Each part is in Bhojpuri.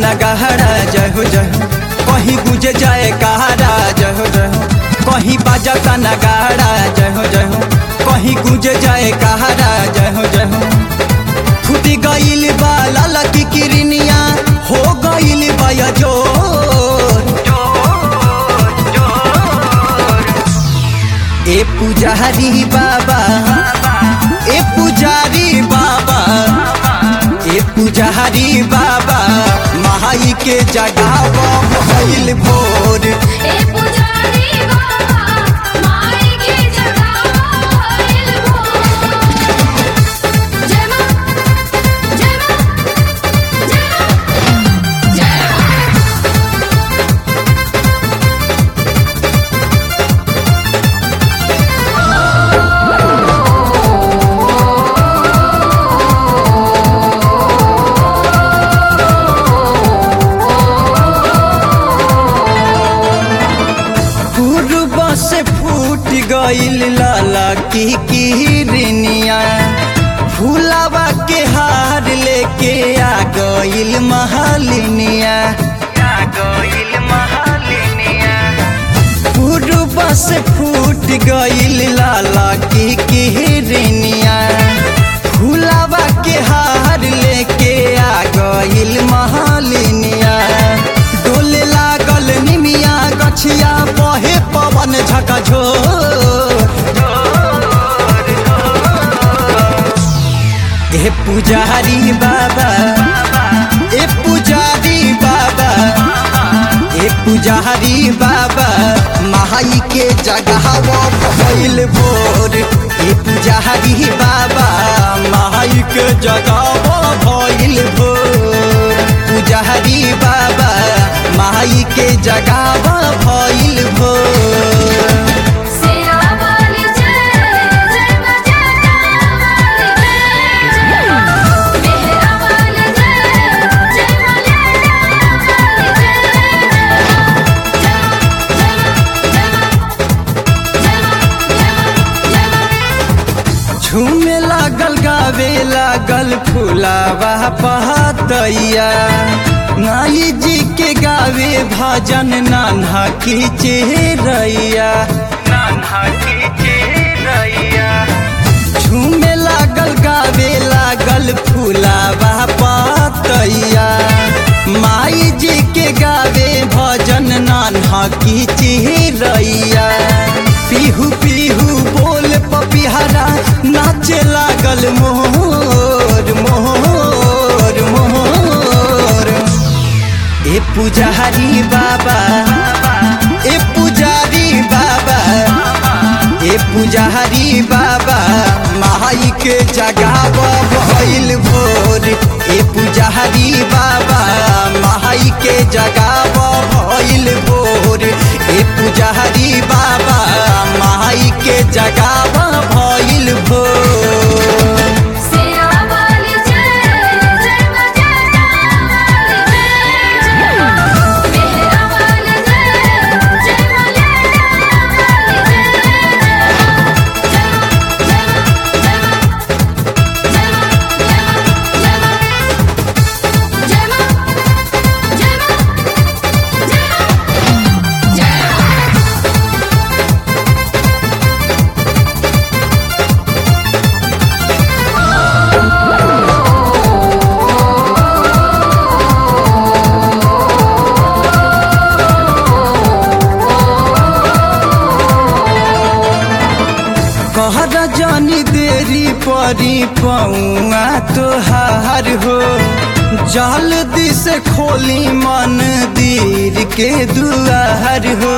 नगहरा जय हो जय हो कहीं गुजे जाए कहारा जय हो जय हो कहीं बाजता नगाड़ा जय हो जय हो कहीं गुजे जाए कहारा जय हो जय हो फूटी गईल बा लाला की किरनिया हो गईल बा या जोर ए पुजारी बाबा ए पुजारी बाबा ए पुजारी बाबा महाई के जगाव भइल भोर ए पुजारी बाबा माई के जगावल भोर जय मां जय मां जय मां जय मां पूर्व से फूट गईल लाला की किरनिया फूलावा के हार लेके आ गईल महालिनिया आ गईल महालिनिया पूर्व से फूट गईल लाला की किरनिया फूलावा के हार लेके आ गईल महालिनिया डोले लागल निमिया गछिया बहे पवन झकझो ए पुजारी बाबा ए पुजारी बाबा ए पुजारी बाबा महाई के जगहव भइल भोर ए पुजारी बाबा महाई के जगहव भइल भोर पुजारी बाबा महाई के जगहव भइल भोर सेरा वाली जय जय मां जटा वाली जय जय मां मेहरा वाली जय जय मां लैला वाली जय झूमे लागल गावे लागल फुलावा पहतैया नाई जी के गावे भजन नान्हा की चेहरैया नान्हा की चेहरैया झूमे लागल गावे लागल फुलावा पतैया माई जी के गावे भजन नान्हा की चिरैया पीहू पीहू बोल पपिहरा नाचे लागल मोर मोर मोर ए पुजारी बाबा ए पुजारी बाबा ए पुजारी बाबा माई के जगाव भइल भोर ए पुजारी बाबा माई के जगाव भइल भोर ए पुजारी बाबा माई के जगाव भइल भोर सेरा वाली जय जय मां जटा वाली जय जय मां मेहरा वाली जय जय मां लैला वाली जय जय मां जय मां जय मां जय मां जय मां कहर जानी देरी परी पौआ तोहार हो जल्दी से खोली मंदिर के दुआर हो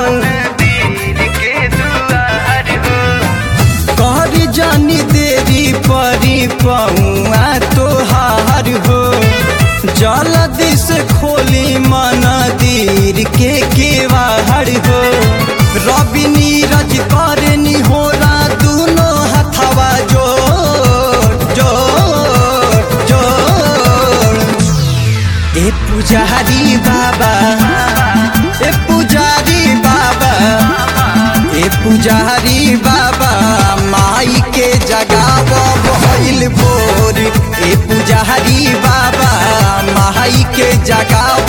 कहर जानी देरी परी पौआ तोहार हो जल्दी से खोली मंदिर के केवाड़ हो रवि नीरज करनी होला दोनों हथवा जोड़ जोड़ जोड़ ए पुजारी बाबा ए पुजारी बाबा ए पुजारी बाबा माई के जगाव भइल भोर ए पुजारी बाबा माई के जगाव